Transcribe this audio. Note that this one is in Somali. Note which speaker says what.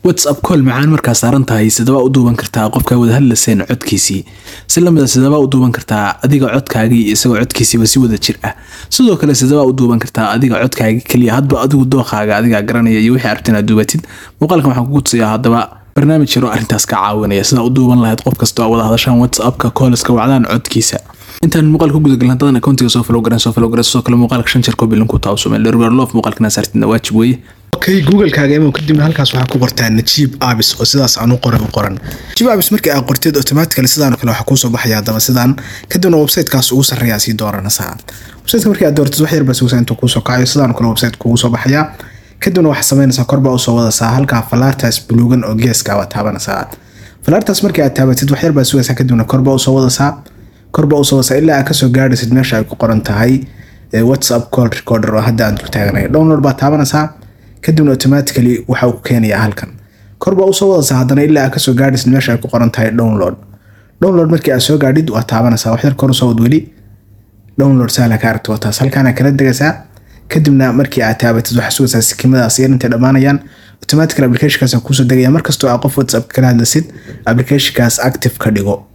Speaker 1: whatsapp call macaan markaa saaran tahay sidabaa u duuban kartaa qofkaa wada hadlaseen codkiisii si lamida sidabaa u duuban kartaa adiga codkaagii iyo isagoo codkiisiiba si wada jir ah sidoo kale sidabaa u duuban kartaa adiga codkaagii keliya hadba adigu dooqaaga adigaa garanaya iyo wixii arabta inaad duubatid muuqaalkan waxaan kugu tusayaa haddaba barnaamij yaroo arrintaas ka caawinaya sidaa u duuban lahayd qof kasta oo wada hadashaan whatsappka kooliska wacdaan codkiisa intaan muuqaal ku guda galin hadadan akoontiga soo follow garan soo follow garan sidoo kale muuqaalka shan jeer koobi linku taabso meel dherwer loof muuqaalkana saartidna waajib weeye
Speaker 2: okay google-kaaga imo kadibna halkaas waxaa ku qortaa najiib abis oo sidaas aan u qoran u qoran najiib abis markii aad qorteed automatically sidaan kale waxaa kuusoo baxaya haddaba sidaan kadibna websitekaas ugu sarreeyaa sii dooranaysaa websiteka markii aad dooratid wax yar baa sugaysaa intuu kuusoo kacayo sidaan kale website kugu soo baxaya kadibna waxaa samaynaysaa korbaa usoo wadaysaa halkaa falaartaas buluugan oo geeska waa taabanaysaa falaartaas markii aad taabatid wax yar baa sugaysaa kadibna korbaa usoo wadaysaa korbaa usoo wadaysaa ilaa aad kasoo gaadhaysid meesha ay ku qoran tahay whatsapp call recorder oo hadda aan dul taaganay download baa taabanaysaa kadibna automatically waxa uu ku keenayaa halkan korbaa usoo wadaysaa haddana ilaa aad kasoo gaadhaysid meesha ay ku qoran tahay download download markii aad soo gaadhid waa taabanaysaa wax yar kor usoo wad weli download sahla ka aragto wataas halkaana kala degaysaa kadibna markii aad taabatid waxaa sugaysaa sikimadaas yar intay dhammaanayaan automatically applicationkaas kuusoo degaya markastoo aa qof whatsapp kala hadlasid applicationkaas active ka dhigo